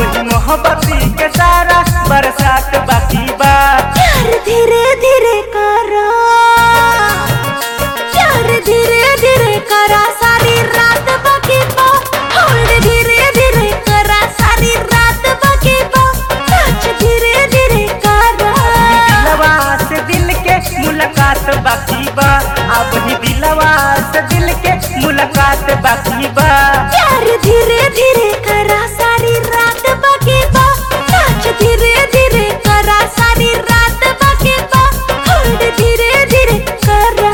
ही मोहब्बती के सारा बरसात बाकी बा प्यार धीरे धीरे करा प्यार धीरे धीरे करा सारी रात बाकी बा होल्ड धीरे धीरे करा सारी रात बाकी बा टच धीरे धीरे करा दिलवा से दिल के मुलाकात बाकी बा अब ही दिलवा से दिल के मुलाकात बाकी बा प्यार धीरे धीरे करा सारी रात बाकी बा टच धीरे धीरे करा सारी रात बाकी बा होल्ड धीरे धीरे करा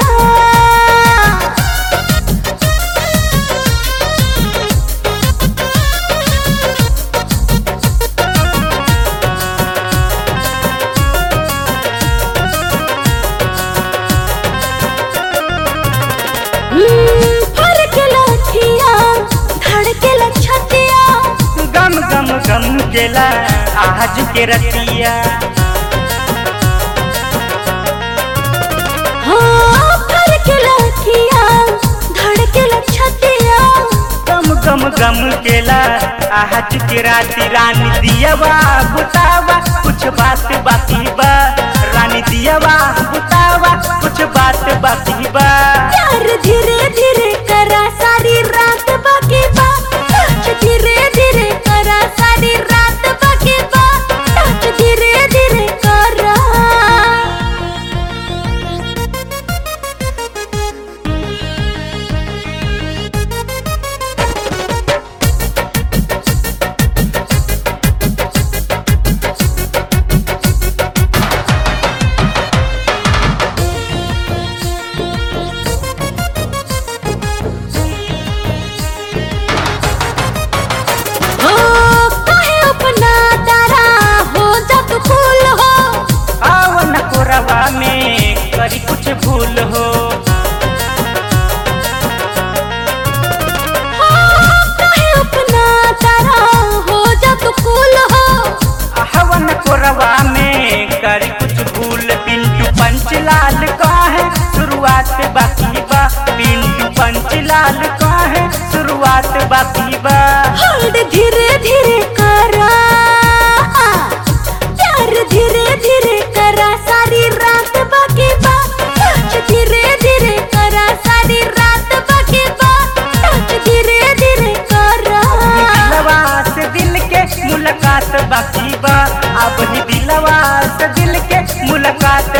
फड़केला अखिया धड़केला छतिया गम गम गम केला आज के रतिया हाँ फड़केला अखिया धड़केला छतिया गम गम गम केला आज के राती रानी दियावा बुतावा कुछ बात बाकी बा रानी दियावा बुतावा कुछ बात बाकी बा प्यार धीरे धीरे करा सारी रात बाकी बा टच धीरे धीरे करा सारी रात बाकी बा टच धीरे धीरे करा हो काहे अपना तारा हो जा तू फूल हो आओ न कोरवा में करी कुछ भूल हो हो काहे अपना तारा हो जा तू फूल हो हवन कोरवा में करी कुछ भूल पिंटू पंचलाल का है शुरुआत बाकी बा पिंटू पंचलाल का है शुरुआत बाकी बा होल्ड धीरे धीरे करा प्यार धीरे धीरे करा सारी रात बाकी बा टच धीरे धीरे करा सारी रात बाकी बा टच धीरे धीरे करा दिलवा से दिल के मुलाकात बाकी बा अब ही दिलवा से दिल के मुलाकात